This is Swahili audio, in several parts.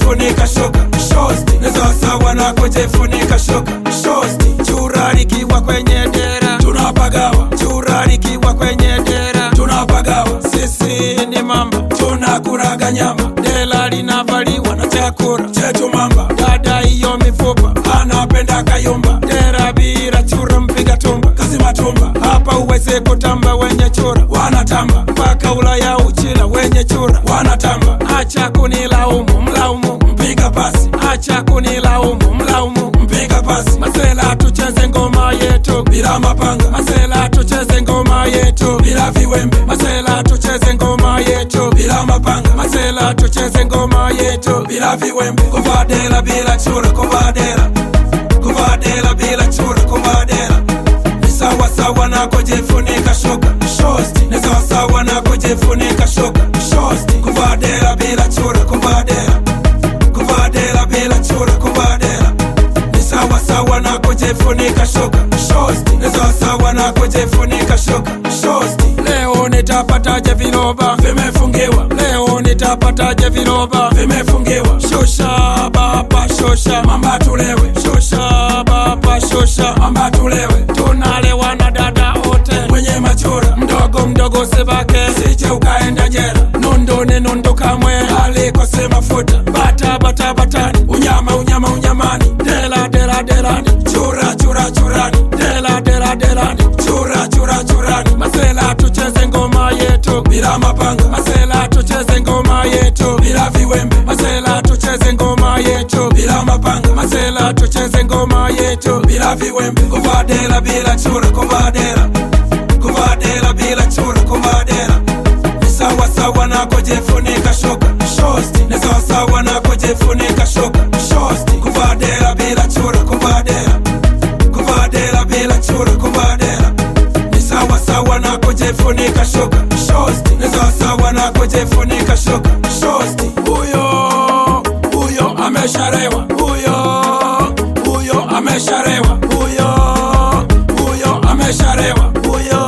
kujifunika shuka shosti ni sawasawa na kujifunika shuka shosti chura likiwa kwenye dera tunapagawa chura likiwa kwenye dera tunapagawa sisi ni mamba tunakuraga nyama dela linavaliwa na chakura chetu mamba dada hiyo mifupa anapenda kayumba dera bila chura mpiga tumba kazi matumba hapa uweze kutamba wenye chura wanatamba mpaka ulaya uchila wenye chura wanatamba acha kunilaumu mlaumu mpiga pasi acha kunilaumu mlaumu mpiga pasi masela tucheze ngoma yetu bila mapanga masela tucheze ngoma yetu bila viwembe masela tucheze ngoma yetu bila mapanga masela tucheze ngoma yetu bila viwembe kuvadela bila chura kuvadela kuvadela bila chura kuvadela ni sawasawa na kujifunika shuka shosti ni sawasawa na kujifunika shuka shosti kuvadela bila chura kuvadela kuvadela bila chura kuvadela ni sawasawa na kujifunika shuka shosti ni sawasawa na kujifunika shuka shosti leo nitapataje viroba vimefungiwa leo nitapataje viroba vimefungiwa shusha baba shusha mamba tulewe shusha baba shusha mamba tulewe tunalewa na dada wote mwenye machura mdogo mdogo sebake sije ukaenda jera nundu ni nundu kamwe alikose mafuta bata bata batani unyama unyama unyamani dela dela delani chura chura churani dela dela delani chura chura churani masela tucheze ngoma yetu bila mapanga masela tucheze ngoma yetu bila viwembe masela tucheze ngoma yetu bila mapanga masela tucheze ngoma yetu bila viwembe kuvadela bila chura kuvadela kuvadela bila chura kuvadela ni sawasawa na kujifunika shuka shosti ni sawasawa na kujifunika shuka shosti kuvadela bila chura kuvadela kuvadela bila chura kuvadela ni sawasawa na kujifunika shuka shosti ni sawasawa na kujifunika shuka shosti huyo huyo amesharewa huyo huyo amesharewa huyo huyo amesharewa huyo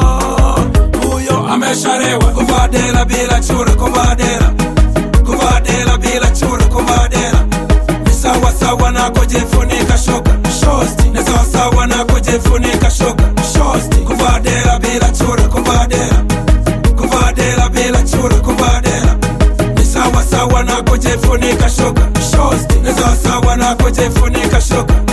huyo amesharewa kuvadela bila chura kuvadela kuvadela bila chura kuvadela ni sawasawa na kujifunika shuka shosti ni sawasawa na kujifunika shuka shosti kuvadela bila chura kuvadela kuvadela bila chura kuvadela ni sawasawa na kujifunika shuka shosti ni sawasawa na kujifunika shuka